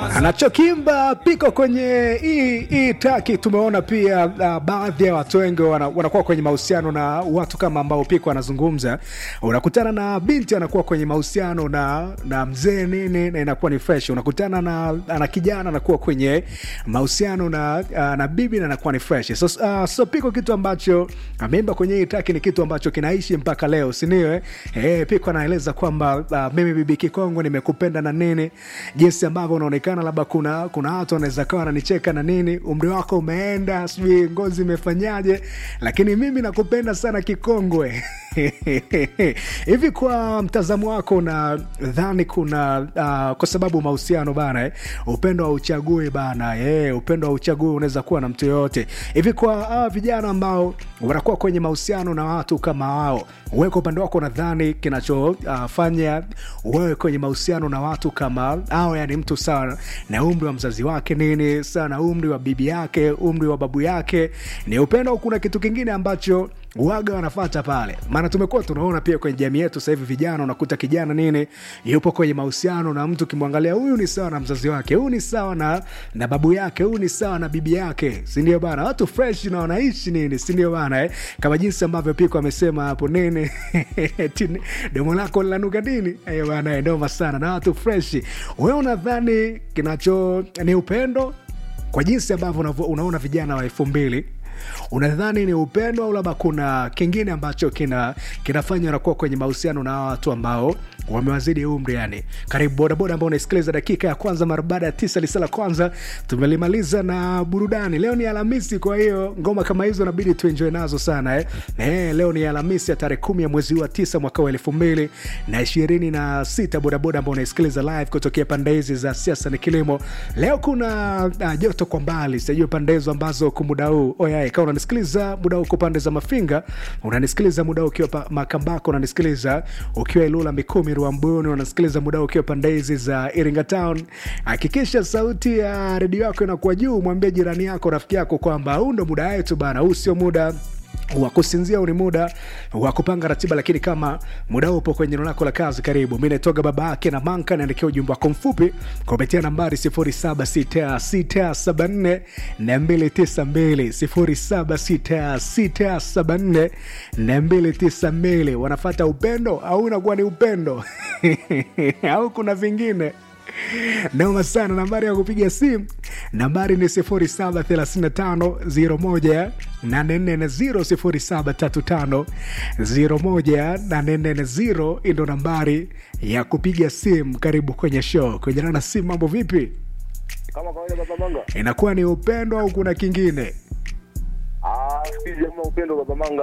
anachokimba piko kwenye hii hii taki. Tumeona pia uh, baadhi ya watu wengi wana, wanakuwa kwenye mahusiano na watu kama ambao piko anazungumza. Unakutana na binti anakuwa kwenye mahusiano na na mzee nini, na inakuwa ni fresh. Unakutana na, na kijana anakuwa kwenye mahusiano na, uh, na bibi na inakuwa ni fresh. So, uh, so piko kitu ambacho ameimba kwenye hii taki ni kitu ambacho kinaishi mpaka leo, si ndio? Eh, Eh, piko anaeleza kwamba uh, mimi bibi Kikongo nimekupenda na nini, jinsi ambavyo unaonekana, labda kuna kuna watu wanaweza kawa wananicheka na nini, umri wako umeenda, sijui ngozi imefanyaje, lakini mimi nakupenda sana Kikongwe. Hivi kwa mtazamo wako nadhani kuna uh, kwa sababu mahusiano bana eh, upendo wa uchagui bana eh, upendo wa uchagui unaweza kuwa na mtu yoyote. Hivi kwa uh, vijana ambao wanakuwa kwenye mahusiano na watu kama wao, wewe kwa upande wako nadhani kinachofanya uh, wewe kwenye mahusiano na watu kama hao, yani mtu sawa na umri wa mzazi wake nini, sawa na umri wa bibi yake, umri wa babu yake, ni upendo au kuna kitu kingine ambacho waga wanafata pale, maana tumekuwa tunaona pia kwenye jamii yetu sasa hivi, vijana unakuta kijana nini yupo kwenye mahusiano na mtu, kimwangalia huyu ni sawa na mzazi wake, huyu ni sawa na, na babu yake, huyu ni sawa na bibi yake, sindio bana? Watu fresh na wanaishi nini, sindio bana eh? Kama jinsi ambavyo Piko amesema hapo nini domo lako linanuka nini eh, bana, ndoma sana na watu fresh. Wewe unadhani kinacho ni upendo kwa jinsi ambavyo unaona vijana wa elfu mbili unadhani ni upendo au labda kuna kingine ambacho kina kinafanya unakuwa kwenye mahusiano na watu ambao wamewazidi umri yani karibu bodaboda ambao unaisikiliza dakika ya kwanza mara baada ya tisa lisa la kwanza tumelimaliza na burudani leo ni alhamisi kwa hiyo ngoma kama hizo nabidi tuenjoe nazo sana eh. Eh, leo ni alhamisi ya tarehe kumi ya mwezi huu wa tisa mwaka wa elfu mbili na ishirini na sita bodaboda ambao unaisikiliza live kutokea pande hizi za siasa ni kilimo leo kuna uh, joto kwa mbali sijui pande hizo ambazo kumuda huu oyae kama unanisikiliza muda uko pande za mafinga unanisikiliza muda ukiwa makambako unanisikiliza ukiwa ilula mikumi ruambuni unasikiliza muda ukiwa pande hizi za iringa town hakikisha sauti ya redio yako inakuwa juu mwambie jirani yako rafiki yako kwamba huu ndo muda wetu bana huu sio muda wa kusinzia ni muda wa kupanga ratiba lakini kama muda upo kwenye eneo lako la kazi karibu mi naitoga baba yake na manka naandikia ujumbe wako mfupi kupitia nambari 076674 292 076674 wanafata upendo au unakuwa ni upendo au kuna vingine noma sana nambari ya kupiga simu nambari ni 073501 073501 ndo nambari ya kupiga simu karibu kwenye show kujana na simu mambo vipi kama kawaida baba manga inakuwa ni upendo au kuna kingine ah siku hizi hamna upendo baba manga